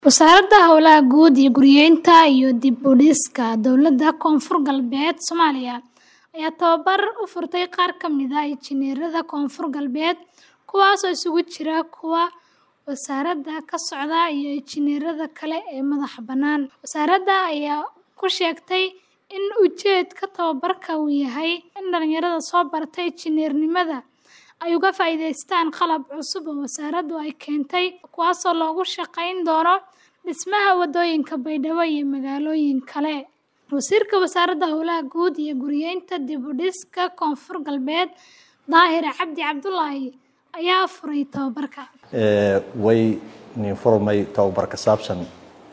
Wasaaradda Hawlaha Guud iyo Guryeynta iyo dib u dhiska Dowladda Koonfur Galbeed Soomaaliya ayaa tababar u furtay qaar ka mid ah injineerada Koonfur Galbeed, kuwaas oo isugu jira kuwa wasaaradda ka socda iyo injineerada kale ee madaxa bannaan. Wasaaradda ayaa ku sheegtay in ujeedka tababarka uu yahay in dhalinyarada soo barata injineernimada ay uga faa'iidaystaan qalab cusub oo wasaaraddu ay keentay, kuwaasoo loogu shaqayn doono dhismaha waddooyinka Baydhabo iyo magaalooyin kale. Wasiirka Wasaaradda Hawlaha Guud iyo Guryeynta dib u dhiska Koonfur Galbeed, Daahir Cabdi Cabdullaahi, ayaa furay tababarka. way nin furmay tababar ka saabsan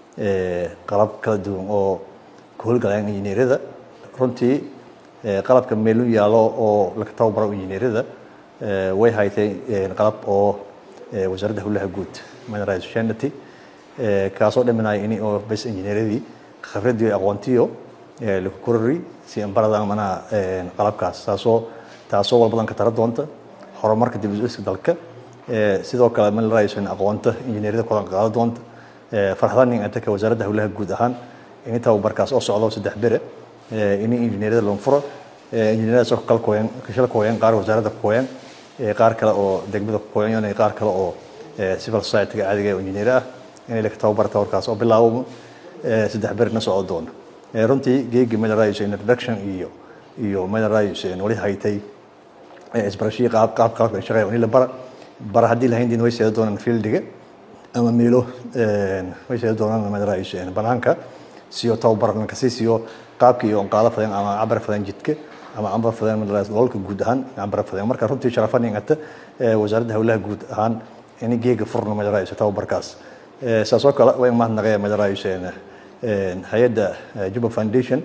qalab kala duwan oo ka howlgalayaan injineerada runtii qalabka meel u yaalo oo laga tababaro injineerada way haytay qalab oo wasaaradda howlaha guud minerals shanity kaasoo dhaminaya in oo bas injineeradii khibradii aqoontiyo lagu korori si aan baradaan manaha qalabkaas taasoo taasoo walbadan ka tara doonta horumarka dib u dhiska dalka sidoo kale minerals aqoonta injineerada kulan qaado doonta farxadan in anta ka wasaaradda howlaha guud ahaan in tababarkaas oo socdo saddex bere in injineerada loo furo injineerada soo kala kooyan kashal kooyan qaar wasaaradda kooyan qaar kale oo degmada kooyan iyo qaar kale oo civil society caadiga oo injineer ah in la tababar tababarkaas oo bilaabo saddex bere na socdo doono runtii geegi minerals introduction iyo iyo minerals wali haytay isbarashii qaab qaab qaab shaqeeyo in la bara bara haddii lahayn din way seedo doonaan fieldiga ama meelo way seedo doonaan minerals banaanka siyo tababar ka sii siyo qaabkii oo qaado fadan ama cabar fadan jidka ama cabar fadan minerals gobolka guud ahaan cabar fadan marka runtii sharafan ingata wasaaradda howlaha guud ahaan in geega furno minerals tababarkaas saasoo kale way mahadnaqeen minerals hay-adda Juba Foundation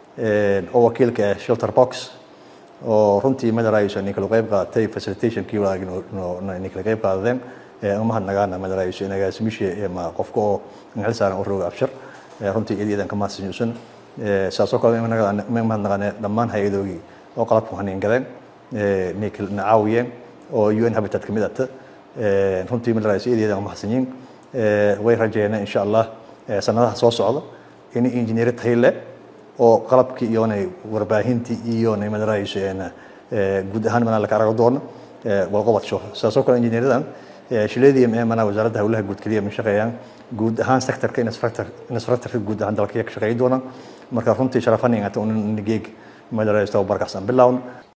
oo wakiilka shelter box oo runtii minerals in kala qayb qaadatay facilitation kii walaagin in kala qayb qaadeen uma mahadnaqaana minerals in agaasimisha ma qofka oo ngal saaran oo roog abshir runtii iidan ka mahadsanyisan saasoo kale ma mahadnaqaane dhammaan hay-adoogii oo qalabku hanin galeen nikal nacaawiyeen oo UN Habitat ka mid ah runtii minerals iidan mahadsanyiin way rajeeyeen insha Allah sanadaha soo socda in injineer tayle oo qalabkii iyo warbaahintii iyo minerals guud ahaan mana la ka arago doono walqobadsho saasoo kale injineeradan shileedii mana wasaaradda howlaha guud kaliya ma shaqeeyaan guud ahaan sectorka infrastructure guud ahaan dalka ka shaqeey doonaan marka runtii sharafan ingata un geeg minerals tababarkaas aan bilaawno